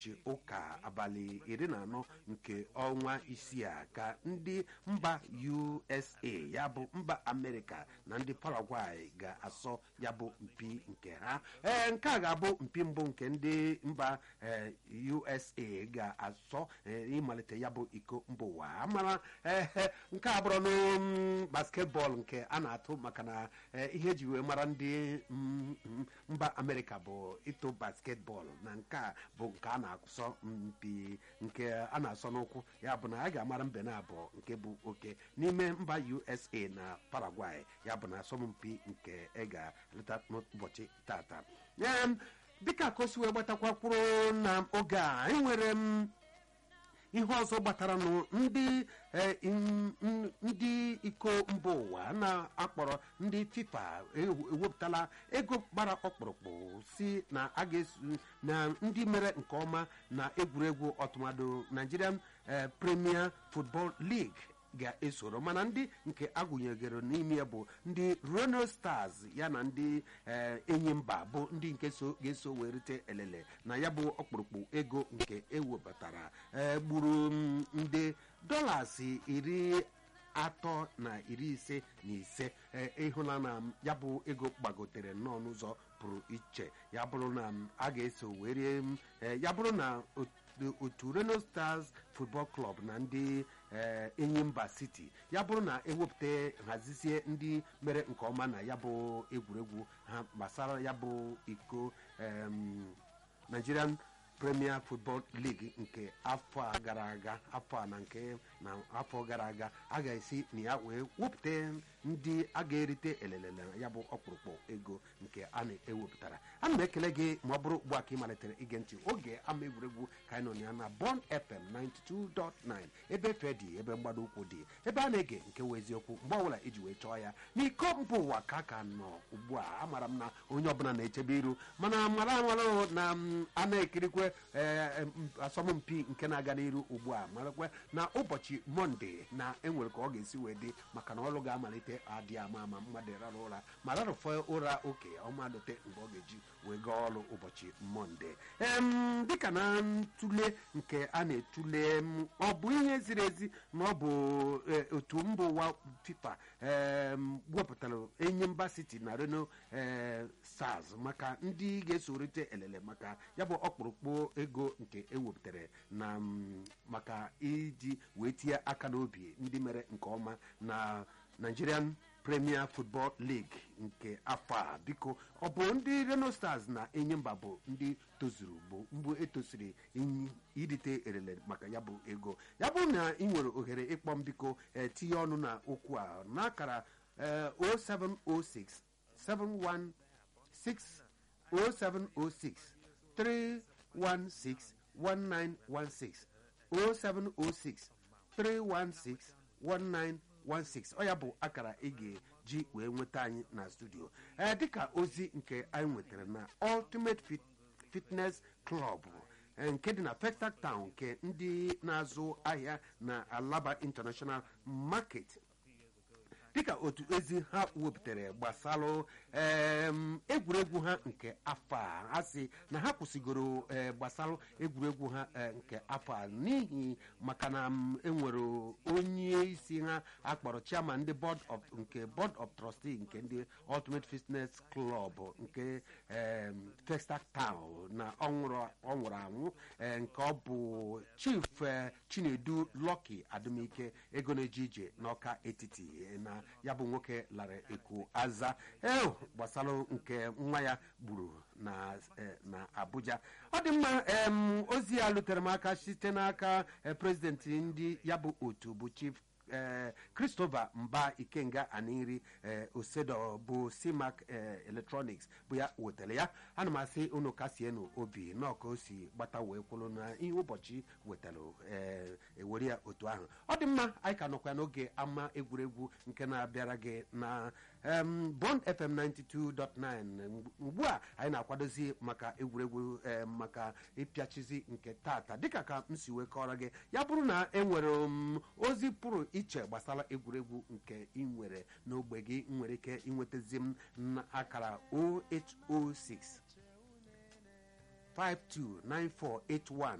ụbọchị ụka abalị iri na anọ nke ọnwa isii a ka ndị mba usa ya bụ mba amerịka na ndị paraguay ga-asọ ya bụ mpi nke ha ee nke a ga-abụ mpi mbụ nke ndị mba ee, usa ga-asọ ee, ịmalite ya bụ iko mba ụwa amara ee nke a bụrụ na basketbọọlụ nke a na-atụ maka na ee, ihe eji wee mara ndị mm, mm, mba amerịka bụ ịtụ basketbọọlụ na nke a bụ nke a na-asọ mpi nke a na-asọ n'ụkwụ ya bụ na a ga-amara mbe na abụọ nke bụ oke n'ime mba usa na paraguay ya bụ na asọmpi nke ị ga-eleta n'ụbọchị tata Em, dịka ka o si wee gbatakwukwuru na oge a enwere m ihe ọzọ gbatara nụ ndị eh, in- n- ndị iko mba ụwa na-akpọrọ ndị fifa ewu- ewepụtala ego gbara ọkpụrụkpụ si na a ga-esu na ndị mere nke ọma na egwuregwu ọtụmadụ nigerian eh, premier football league ga-esoro mana ndị nke agụnyegoro n'ime ya bụ ndị reno stars ya na ndị eh, enyi mba bụ ndị nke so ga-eso wee rite elele na ya bụ ọkpụrụkpụ ego nke ewebatara eh, gburu mm, nde dọlas iri atọ na iri ise na ise eh, ịhụla na ya bụ ego gbagotere nnọọ n'ụzọ pụrụ iche ya bụrụ na m, a ga-eso wee rie m, eh, ya bụrụ na otu- otu reno stars football club na ndị eh, enyimba city ya bụrụ na ewepụta hazizie ndị mere nke ọma na ya bụ egwuregwu ha gbasara ya bụ iko em, nigerian premier football league nke afọ a gara aga afọ a na nke na afọ gara aga a ga-esi na ya wee wepụta ndị a ga-erite elele na ya bụ ọkpụrụkpụ ego nke a na-ewepụtara ana m ekele gị ma ọ bụrụ ugbu a ka ị malitere ige ntị oge ama egwuregwu ka anyị nọ na ya na bon fm 92.9 ebe efe dị ebe mgbado ụkwụ dị ebe a na-ege nke wee eziokwu mgbe ọbụla iji wee chọọ ya n'iko mba ụwa ka a ka nọ ugbu a amara m na onye ọbụla na-echebe iru mana mara amara na m, a na-ekirikwe ee, m, asọmpi nke na-aga n'iru ugbu a marakwa na ụbọchị mọnde na enwere ka ọ ga-esi wee dị maka na ọrụ ga-amalite adị ama ama mmadụ rara ụra ma rarụfe ụra oke ọmalite mgbe ọ ga-eji wee gaa ọrụ ụbọchị mọnde em dịka na ntule nke a na-etule m, ọ bụ ihe ziri ezi na ọ bụ e, otu mba ụwa fifa em, wepụtara enyi mba city na reno e, stars maka ndị ga-esorite elele maka ya bụ ọkpụrụkpụ ego nke ewepụtara na m, maka iji wee tinye aka n'obi ndị mere nke ọma na nigerian premier football league nke afọ a biko ọ bụ ndị reno stars na enyimba bụ ndị tozuru bụ mgbe etosiri inyi- irite elele maka ya bụ ego ya bụrụ na ị nwere ohere ịkpọ m biko eh, tinye ọnụ na okwu a n'akara eh, 0706 716 0706 316 1916 0706 316 1916 ọ ya bụ akara ị ga-eji wee nweta anyị na studio ee dịka ozi nke anyị nwetara na ultimate Fit- fitness club eh, nke dị na Festac Town nke ndị na-azụ ahịa na Alaba International Market dịka otu ezi ha wepụtara gbasalụ em, egwuregwu ha nke afọ a ha si na ha kwụsịgoro eh, gbasalụ egwuregwu ha eh, nke afọ a n'ihi maka na m, enwere onye isi ha akpọrọ chairman ndị board of nke board of trustee nke ndị ultimate fitness club nke em, Festac Town na ọ nwụrụ ọ nwụrụ anwụ eh, nke ọ bụ chief eh, chinedu Lucky adumike ego na-eje ije n'ọka etiti eh, na ya bụ nwoke lara eku aza ee gbasalụ nke nwa ya gburu na eh, na abuja ọ dị mma em, ozi ya lutere m aka site n'aka eh, prezidenti ndị ya bụ otu bụ chief eh, christopher mba ikenga aniri eh, osedo bụ simac eh, electronics bụ ya wetara ya ana m asị unu kasienu obi nọọ ka o si gbata wee kwụrụ na ihe ụbọchị wetara eh, ewere ya otu ahụ ọ dị mma anyị ka nọkwa n'oge ama egwuregwu nke na-abịara gị na em, bond fm 92.9 ugbu a anyị na-akwadozi maka egwuregwu em, maka ịpịachizi nke tata dịka ka m si wee kọrọ gị ya bụrụ na enwere m ozi pụrụ iche gbasara egwuregwu nke ị nwere n'ogbe gị ị nwere ike inwetazi m na akara 0806 529481